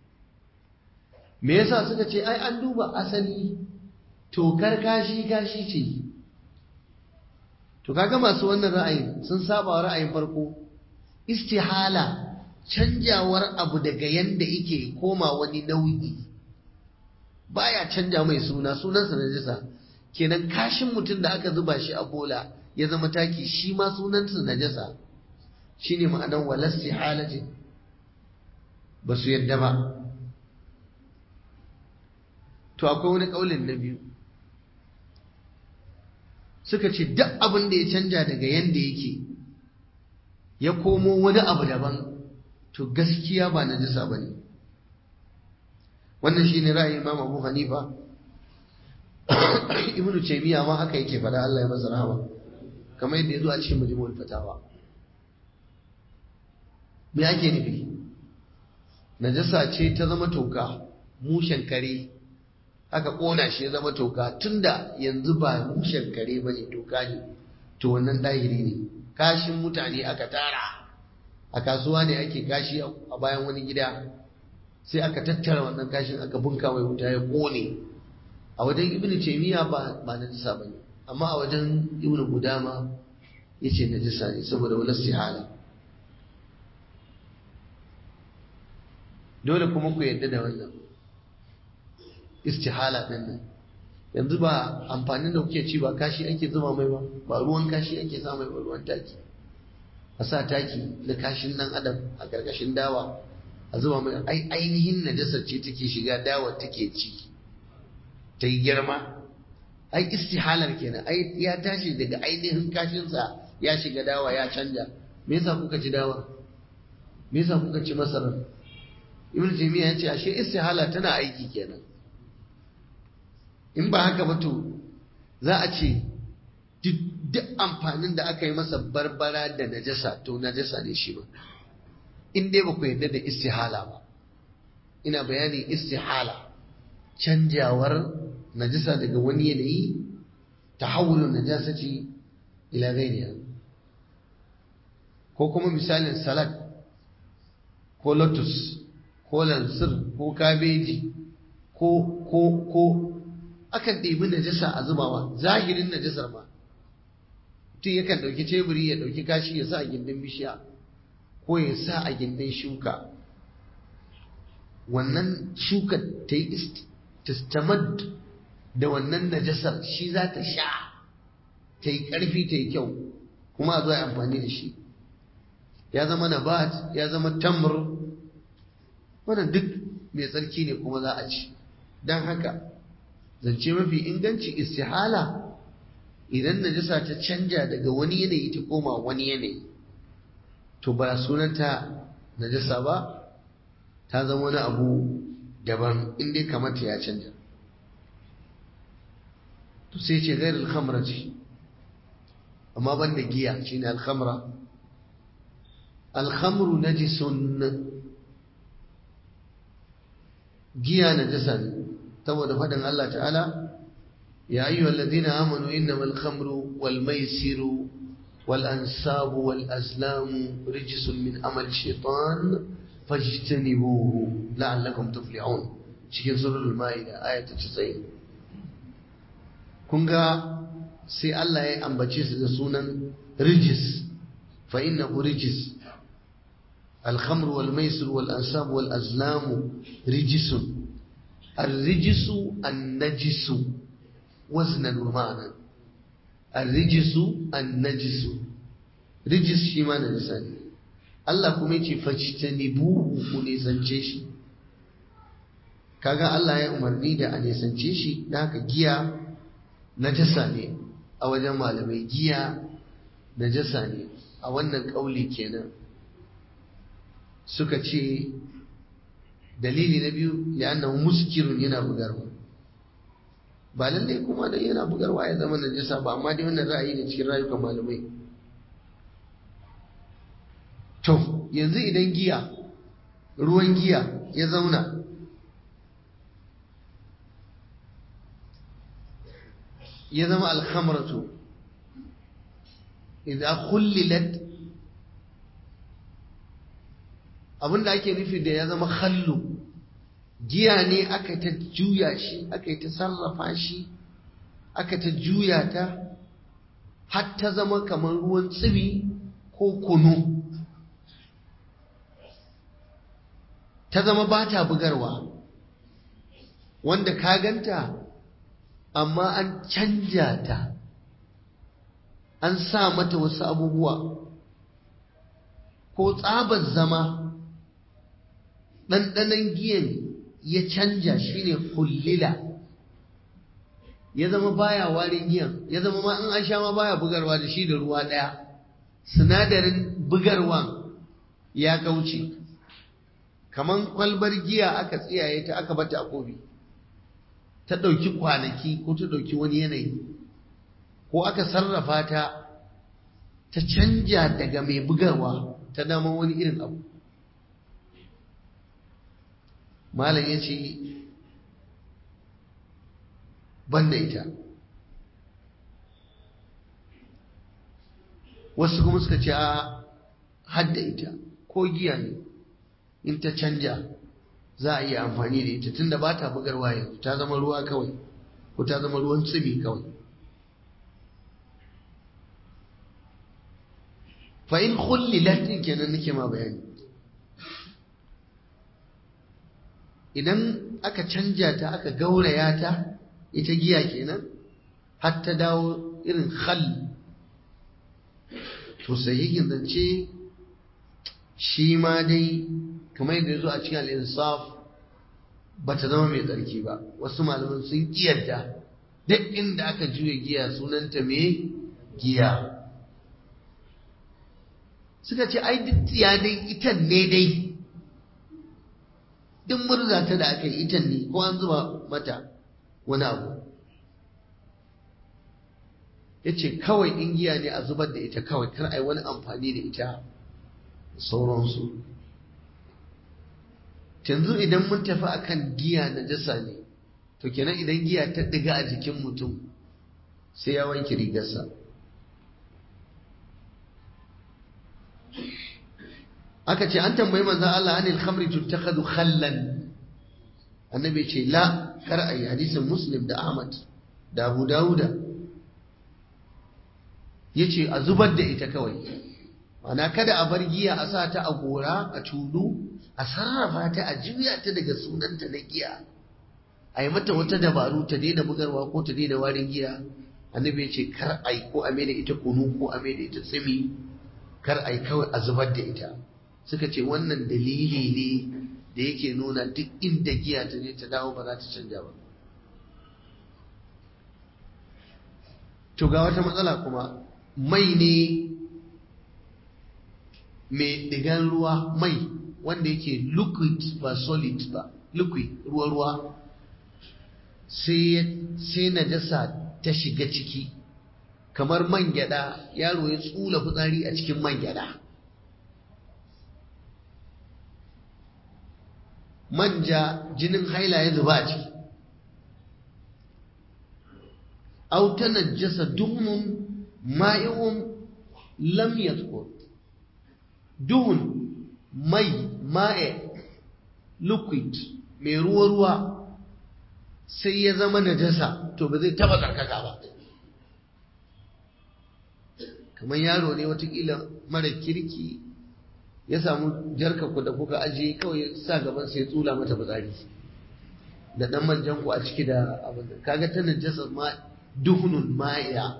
me yasa suka ce ai an duba asali tokar kashi kashi ce to kaga masu wannan ra'ayin sun saba wa ra'ayin farko istihala canjawar abu daga yanda yake koma wani nau'i baya canja mai suna sunansa najasa kenan kashin mutum da aka zuba shi a bola ya zama taki shi ma sunansa najasa shine ma'anar walasti halatin ba su yadda ba to akwai wani kaulin na biyu suka ce duk abin da ya canja daga yanda yake ya komo wani abu daban to gaskiya ba najasa ba ne wannan shi ne ra'ayin imam abu hanifa ibnu taymiya ma haka yake faɗa Allah ya masa rahama kamar yadda ya zo a cikin majmu'ul fatawa me ake nufi najasa ce ta zama toka mushen kare aka kona shi ya zama toka tunda yanzu ba mushen kare ba ne toka ne to wannan dahiri ne kashin mutane aka tara a kasuwa ne ake kashi a bayan wani gida sai aka tattara wannan kashin aka bunka mai wuta ya kone a wajen ibn taymiya ba ba najisa bane amma a wajen ibn gudama yace najisa ne saboda wala istihala dole kuma ku yadda da wannan istihala din nan yanzu ba amfanin da kuke ci ba kashi ake zuba mai ba ba ruwan kashi ake sa mai ba ruwan taki a sa taki na kashin nan adam a ƙarƙashin dawa a zuba mai ai ainihin najasar ce take shiga dawa take ci ta yi girma ai istihalar kenan ai ya tashi daga ainihin kashinsa ya shiga dawa ya canja me yasa kuka ci dawa me yasa kuka ci masarar ibn taymiya ya ce ashe istihala tana aiki kenan in ba haka ba to za a ce duk amfanin da aka yi masa barbara da najasa to najasa ne shi ba in dai ba ku yarda da istihala ba ina bayanin istihala canjawar najasa daga wani yanayi tahawulun najasati ila ghairiha ko kuma misalin salad ko lotus ko lansir ko kabeji ko ko ko akan ɗebi najasa a zubawa zahirin najasar ma mutum yakan ɗauki teburi ya ɗauki kashi ya sa a gindin bishiya ko ya sa a gindin shuka wannan shukar ta yi tastamad da wannan najasar shi za ta sha ta yi ƙarfi ta yi kyau kuma a zo a amfani da shi ya zama nabat ya zama tamr wannan duk mai tsarki ne kuma za a ci don haka zance mafi inganci istihala idan najasa ta canja daga wani yanayi ta koma wani yanayi to ba sunanta najasa ba ta zama wani abu daban inda kamata ya canja to sai ce gairul khamra ce amma banda giya shine al-khamra al-khamru najisun giya najasa ne saboda faɗin Allah ta'ala ya ayyuhal ladina amanu innamal khamru wal maisiru wal ansabu wal azlamu rijsun min amali shaitan fajtanibuhu la'allakum tuflihun cikin suratul maida aya ta 90 kun ga sai Allah ya ambace su da sunan rijis fa innahu rijis الخمر والميسر والأنساب والأزلام رجس الرجس النجس وزنا ومعنى الرجس النجس رجس شما نجسان Allah kuma yace fajtanibuhu ku nisance shi kaga Allah ya umarni da a nisance shi da haka giya najasa ne a wajen malamai giya najasa ne a wannan kauli kenan suka ce dalili na biyu li'annahu muskirun yana bugarwa ba lalle kuma da yana bugarwa ya zama najasa ba amma dai wannan ra'ayi ne cikin rayukan malamai to yanzu idan giya ruwan giya ya zauna ya zama alhamratu idan khullilat abinda ake nufi da ya zama hallu giya ne aka ta juya shi aka ta sarrafa shi aka ta juya ta har ta zama kamar ruwan tsibi ko kunu ta zama ba ta bugarwa wanda ka ganta amma an canja ta an sa mata wasu abubuwa ko tsabar zama ɗanɗanon giyan ya canja shine kullila ya zama baya warin giyan ya zama ma in an sha ma baya bugarwa da shi da ruwa ɗaya sinadarin bugarwan ya kauce kaman kwalbar giya aka tsiyaye ta aka bata a kofi ta ɗauki kwanaki ko ta ɗauki wani yanayi ko aka sarrafa ta ta canja daga mai bugarwa ta dama wani irin abu malam ya ce ban da ita wasu kuma suka ce a hadda ita ko giya ne in ta canja za a iya amfani da ita tunda ba ta bugarwa yanzu ta zama ruwa kawai ko ta zama ruwan tsibi kawai fa in khullilat din kenan nake ma bayani idan aka canja ta aka gauraya ta ita giya kenan har ta dawo irin khal to sahihin zance shi ma dai kamar yadda ya zo a cikin al'insaf ba ta zama mai tsarki ba wasu malaman sun kiyarta duk inda aka juya giya sunanta mai giya suka ce ai duk tsiya dai itan ne dai duk murza ta da aka yi itan ne ko an zuba mata wani abu ya ce kawai in giya ne a zubar da ita kawai kar a yi wani amfani da ita sauransu yanzu idan mun tafi akan giya na jasa ne to kenan idan giya ta diga a jikin mutum sai ya wanke rigarsa aka ce an tambayi manzan Allah anil khamri tuttakhadhu khallan annabi ce la kar ayi hadisin muslim da ahmad da abu dauda yace a zubar da ita kawai ana kada a bar giya a sa ta a gora a tulu a sarrafa ta a juya ta daga sunanta na giya a yi mata wata dabaru ta daina bugarwa ko ta daina warin giya annabi ya ce kar a yi ko a da ita kunu ko a da ita tsimi kar a yi kawai a zubar da ita suka ce wannan dalili ne da yake nuna duk inda giya ta je ta dawo ba za ta canja ba to ga wata matsala kuma mai ne mai digan ruwa mai wanda yake liquid ba solid ba liquid ruwa-ruwa sai najasa ta shiga ciki kamar man gyada yaro ya tsula fitsari a cikin man gyada manja jinin haila ya zuba a ciki aw tanajjasa duhnun ma'i'un lam yadhkur duhun mai ma'e liquid mai ruwa-ruwa sai ya zama najasa to ba zai taba tsarkaka ba kamar yaro ne watakila mara kirki ya samu jarka ku da kuka ajiye kawai sa gaban sai tsula mata fitsari da dan manjan ku a ciki da abin kaga ta najasa ma duhunun ma'iya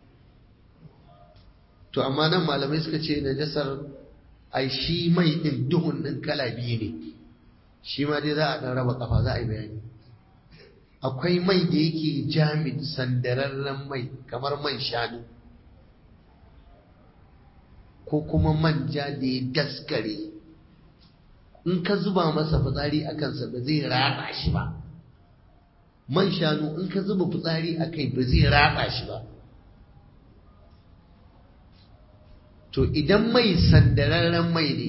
to amma nan malamai suka ce najasar ai shi mai din duhun din kala biyu ne shi ma dai za a dan raba kafa za a yi bayani akwai mai da yake jamid sandararren mai kamar man shanu ko kuma manja da ya daskare in ka zuba masa fitsari a kansa ba zai raba shi ba man shanu in ka zuba fitsari a kai ba zai raba shi ba to idan mai sandararren mai ne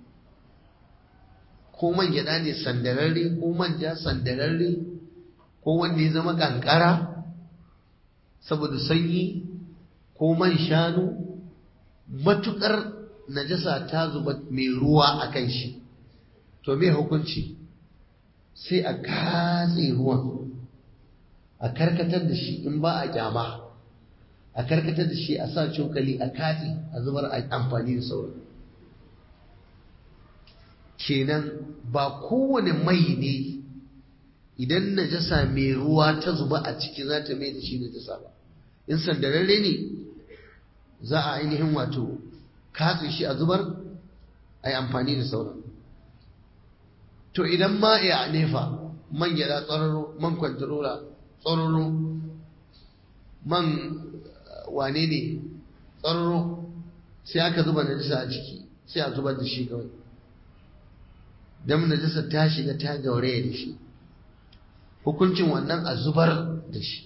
ko man gyada ne sandararre ko manja sandararre ko wanda ya zama kankara saboda sanyi ko man shanu matukar najasa ta zuba mai ruwa a kan shi to me hukunci sai a katse ruwan a karkatar da shi in ba a kyama a karkatar da shi a sa cokali a katse a zubar a amfani da sauran kenan ba kowane mai ne idan najasa mai ruwa ta zuba a ciki za ta mai da shi najasa ba in sandararre ne za a ainihin wato katse shi a zubar a yi amfani da sauran to idan ma ya nefa man gyada tsararo man kwantarola tsararo man wane ne tsararo sai aka zuba najasa a ciki sai a zubar da shi kawai don najasa ta shiga ta gauraya da shi hukuncin wannan a zubar da shi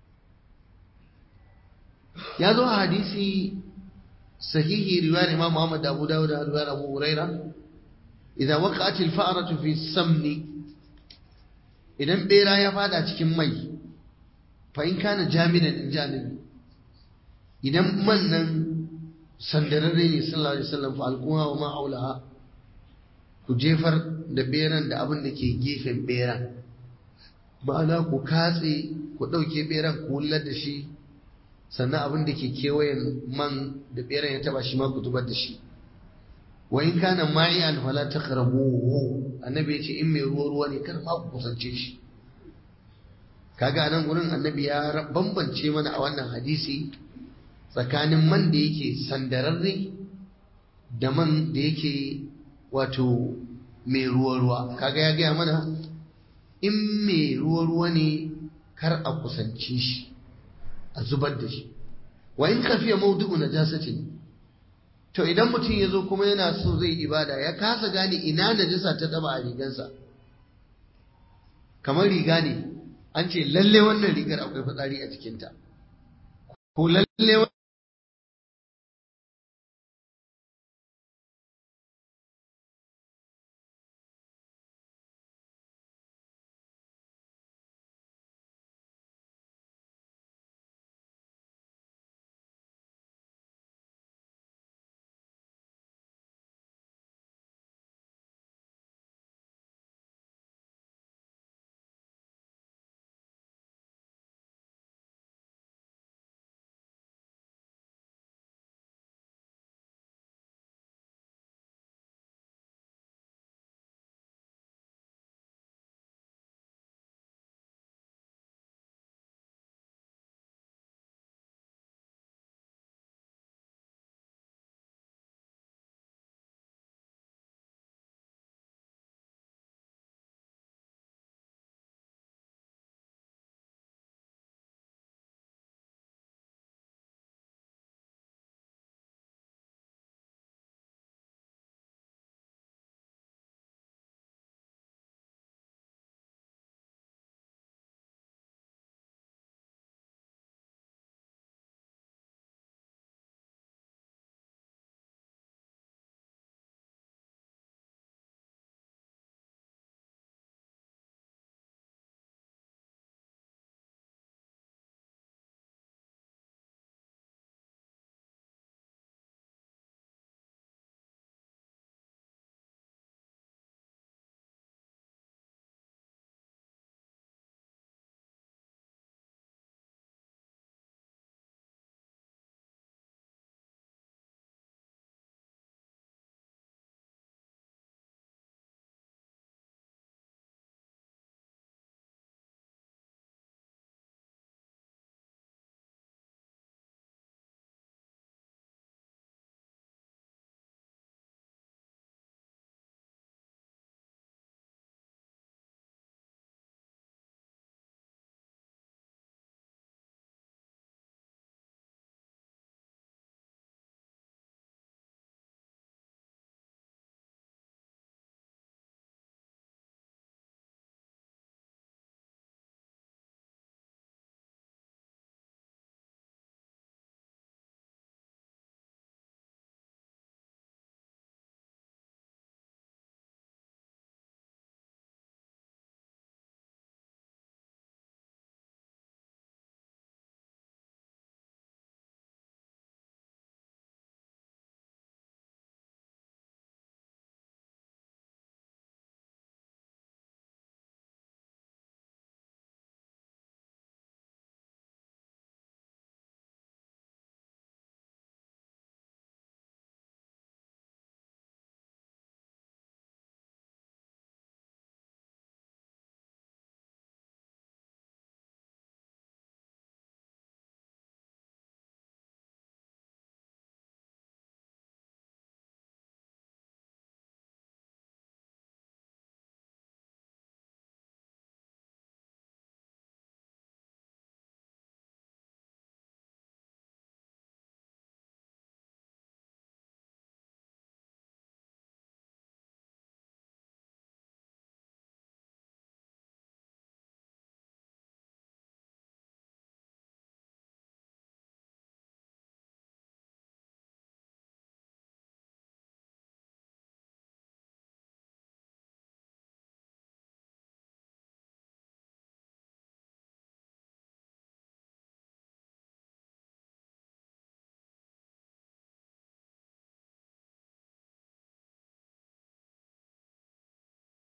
ya zo a hadisi sahihi riwayar imam Muhammad Abu Dawud da riwayar Abu Huraira idan waqa'at al-fa'ratu fi samni idan bera ya fada cikin mai fa in kana jaminan in janibi idan man nan sandararre ne sallallahu alaihi wasallam fa alquha wa ma aulaha ku jefar da beran da abin da ke gefen beran ma'ana ku katse ku ɗauke beran ku wullar da shi sannan abin da ke kewayen man da beran ya taba shi ma ku zubar da shi wa in kana ma'iyan fala taqrabuhu annabi ya ce in mai ruwa ruwa ne kar ma ku kusance shi kaga nan gurin annabi ya bambance mana a wannan hadisi tsakanin man da yake sandararre da man da yake wato mai ruwa ruwa kaga ya gaya mana in mai ruwa ruwa ne kar a kusance shi a zubar da shi wa in kafiya maudu'u najasatin to idan mutum ya zo kuma yana so zai ibada ya kasa gane ina najasa ta taba a rigansa kamar riga ne an ce lalle wannan rigar akwai fitsari a cikinta ko lalle